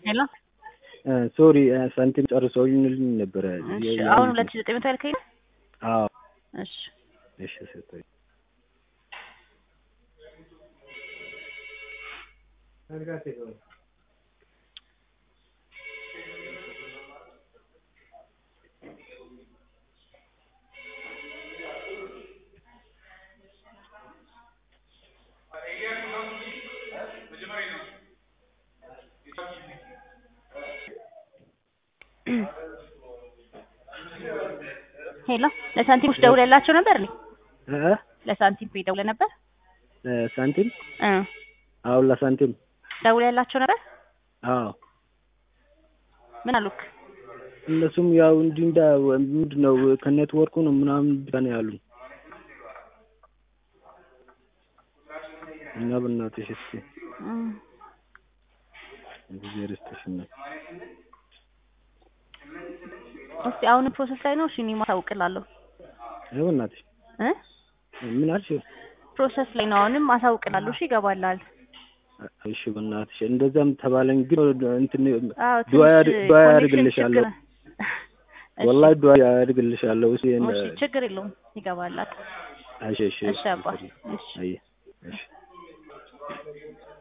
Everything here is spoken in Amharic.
ሄሎ ሶሪ ሳንቲም ጨርሰውልኝ ነበረ። እሺ አሁን ሁለት ሺህ ዘጠኝ መቶ ያልከኝ ነው? አዎ እሺ እሺ ሰጠኝ። ሄሎ ለሳንቲሞች ደውለላቸው ነበር እንዴ? እ ለሳንቲም ፔ ደውለህ ነበር? ሳንቲም እ አሁን ለሳንቲም ደውለላቸው ነበር? አዎ ምን አሉክ? እነሱም ያው እንዲህ እንዳ ምንድን ነው ከኔትወርኩ ነው ምናምን ብቻ ነው ያሉኝ። እና በእናትሽ እስኪ እም፣ እግዚአብሔር ይስጥሽ እናት። እስቲ አሁን ፕሮሰስ ላይ ነው። እሺ እኔ ማሳውቅላለሁ አይ በእናትሽ እ ምን አልሽ? ፕሮሰስ ላይ ነው። አሁንም አሳውቅላለሁ። እሺ ይገባላል። እሺ በእናትሽ እንደዛም ተባለኝ፣ ግን እንትን አዎ ዱዓ ያድ- ትንሽ ዱዓ ኮኔክሽን ያደርግልሻለሁ። ችግር እሺ፣ ወላሂ ዱዓ ያደርግልሻለሁ። እሺ እሺ ችግር የለውም ይገባላል። እሺ እሺ እሺ አባ እሺ አይ እሺ